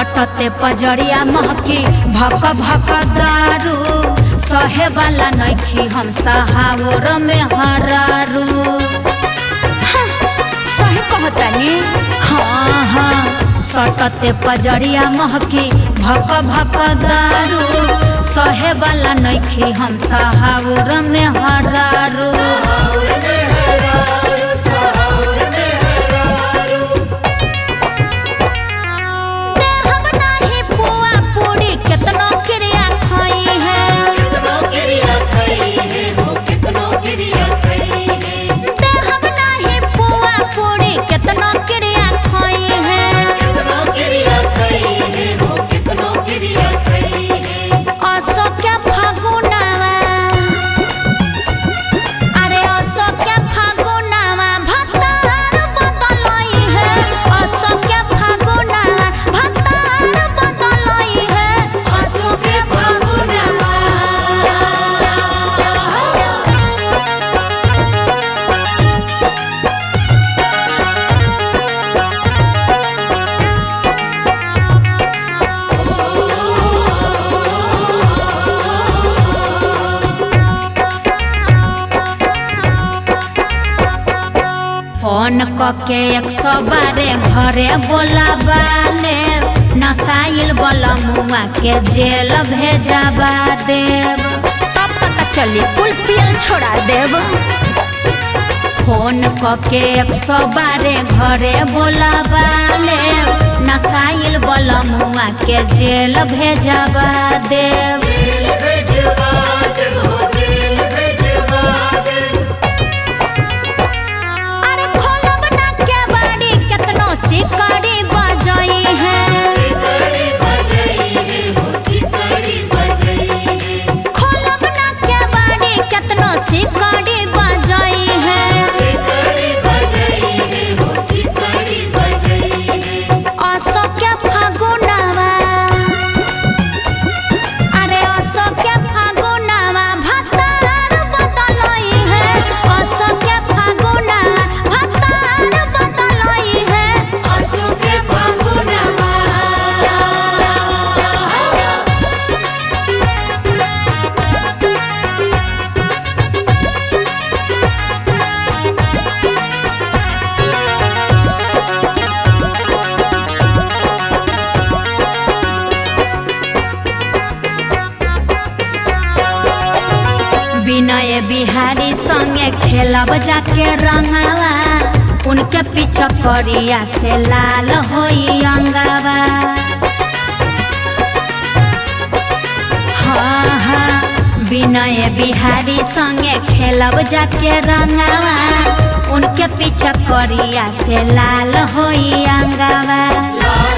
सटते पजरिया महकी भक भक दारू सहे वाला नइखी हम सहावर में हरारू हाँ, सही कहतानी हाँ हाँ सटते पजरिया महकी भक भक दारू सहे वाला नइखी हम सहावर में हरारू देहब नाही पुआ पूरी केतनो क्रिया खाई है देहब नाही पुआ पूरी केतनो क्रिया खाई है असो क्या फागुनावा अरे असो क्या फागुनावा भतार बदलई है असो क्या फागुनावा भतार बदलई है फोन कके एक सौ बारे घरे बोलाबाले नसाइल वाला मुआ के जेल भेजाबा देव तब पता चली कुल पियल छोड़ा देव फोन कके एक सौ बारे घरे बोलाबाले नसाइल वाला मुआ के जेल भेजाबा देव अरे खोलब ना के बाड़ी केतनो सिकड़ी बजई है खोलब ना के बाड़ी केतनो सिकड़ी बजई है असो के फागुनावा अरे असो के फागुनावा भतार बदलई है असो के फागुनावा भतार बदलई है विनय बिहारी संगे खेलब जाके रंगावा उनके पीछे करिया से लाल होई अंगावा हाँ हाँ विनय बिहारी संगे खेलब जाके रंगावा उनके पीछे करिया से लाल होई अंगावा